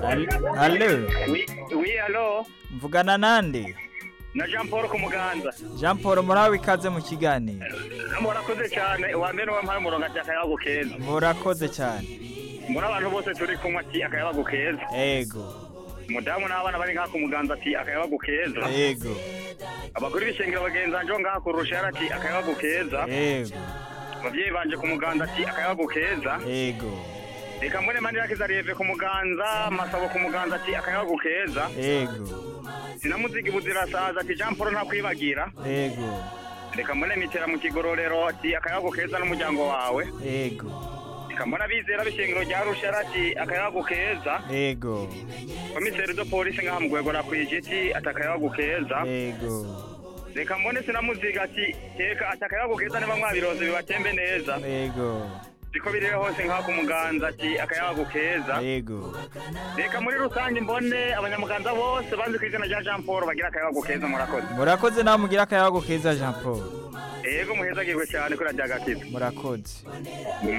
Al- Allo wi wi alo mvugana nande na jean paul ku muganza Jean Paul murawe ikaze mu kiganiro murakoze cyane uwa mbere wampaye umurongo ati akayabo keza murakoze cyane muri abantu bose turi kunywa ati akayabo keza ego umudamu n'abana bari ngaha ku muganza ati akayabo keza ego abakuru b'ishengero bagenzi banjye bo ngaha ku rushara ati akayabo keza ego ababyeyi banje ku muganza ati akayabo keza ego reka mbone mani yakiza reve ku muganza masabo ku muganza ati akayabo keza ego sinamuzigi buzirasaza ati jean paul ntakwibagira ego reka mbone mitera mu kigororero ati akayabo keza n'umuryango wawe ego reka mbone abizera b'ishengero rya rushara ati akayabo keza ego komiseri do polisi ngaha mu rwego na kwijiti ati akayabo keza ego reka mbone sinamuziga ati teka ati akayabo keza niba mwabiroze bibatembe neza ego siko biriwe hose ngaha ku muganza ati akayabo keza ego reka muri rusange mbone abanyamuganza bose banze ku izina rya jean paul bagira akayabo keza murakoze murakoze nawe mugira akayago keza Jean Paul yego muhezagirwe cyane kuri radiyo agakiza murakoze